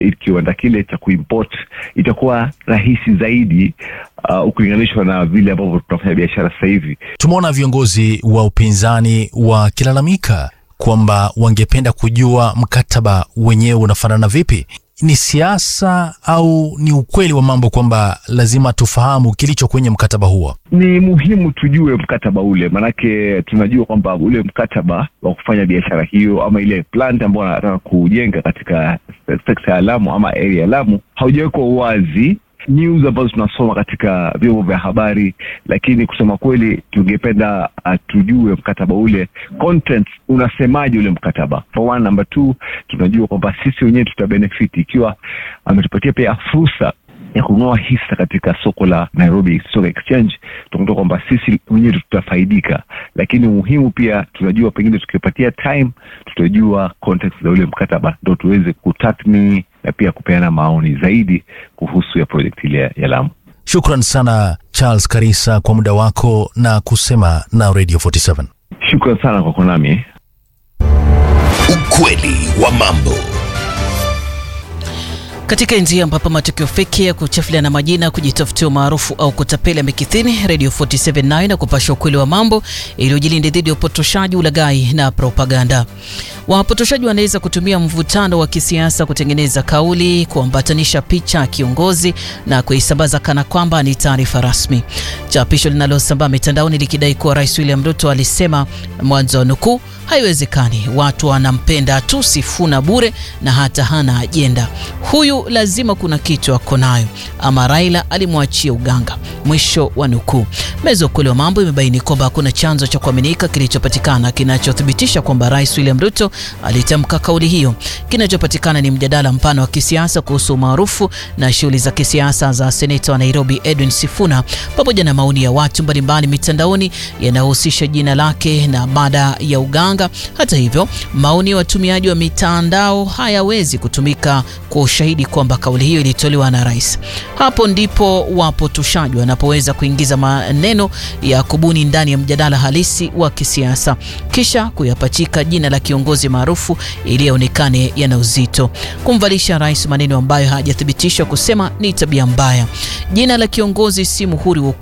kiwanda kile cha kuimport itakuwa rahisi zaidi uh, ukilinganishwa na vile ambavyo tunafanya biashara sasa hivi. Tumeona viongozi wa upinzani wakilalamika kwamba wangependa kujua mkataba wenyewe unafanana vipi. Ni siasa au ni ukweli wa mambo kwamba lazima tufahamu kilicho kwenye mkataba huo? Ni muhimu tujue mkataba ule, maanake tunajua kwamba ule mkataba wa kufanya biashara hiyo ama ile plant ambayo wanataka kujenga katika sekta ya Lamu ama area ya Lamu haujawekwa wazi news ambazo tunasoma katika vyombo vya habari, lakini kusema kweli tungependa uh, tujue mkataba ule content unasemaje ule mkataba for one. Number two, tunajua kwamba sisi wenyewe tutabenefiti ikiwa ametupatia pia fursa ya kununua hisa katika soko la Nairobi Stock Exchange, tunakuta kwamba sisi wenyewe tutafaidika, lakini muhimu pia tunajua, pengine tukipatia time tutajua context za ule mkataba, ndo tuweze kutathmini na pia kupeana maoni zaidi kuhusu ya project ile ya Lamu. Shukran sana Charles Karisa kwa muda wako na kusema na Radio 47. Shukran sana kwa kuwa nami. Ukweli wa mambo. Katika enzi ambapo matukio feki ya kuchafuliana majina, kujitafutia umaarufu au kutapeli yamekithiri, Radio 47 nayo na kupasha ukweli wa mambo iliyojilinde dhidi ya upotoshaji, ulaghai na propaganda. Wapotoshaji wanaweza kutumia mvutano wa kisiasa kutengeneza kauli, kuambatanisha picha ya kiongozi na kuisambaza kana kwamba ni taarifa rasmi. Chapisho linalosambaa mitandaoni likidai kuwa Rais William Ruto alisema, mwanzo wa nukuu, haiwezekani, watu wanampenda tu Sifuna bure na hata hana ajenda. Huyu lazima kuna kitu ako nayo, ama Raila alimwachia uganga, mwisho wa nukuu. Meza ukweli wa mambo imebaini kwamba hakuna chanzo cha kuaminika kilichopatikana kinachothibitisha kwamba Rais William Ruto alitamka kauli hiyo. Kinachopatikana ni mjadala mpana wa kisiasa kuhusu umaarufu na shughuli za kisiasa za seneta wa Nairobi Edwin Sifuna, pamoja na maoni ya watu mbalimbali mitandaoni yanayohusisha jina lake na mada ya uganga. Hata hivyo, maoni ya watumiaji wa mitandao hayawezi kutumika kwa ushahidi kwamba kauli hiyo ilitolewa na rais. Hapo ndipo wapotoshaji wanapoweza kuingiza maneno ya kubuni ndani ya mjadala halisi wa kisiasa kisha kuyapachika jina la kiongozi maarufu ili yaonekane yana uzito. Kumvalisha rais maneno ambayo hajathibitishwa kusema ni tabia mbaya. Jina la kiongozi si muhuri wa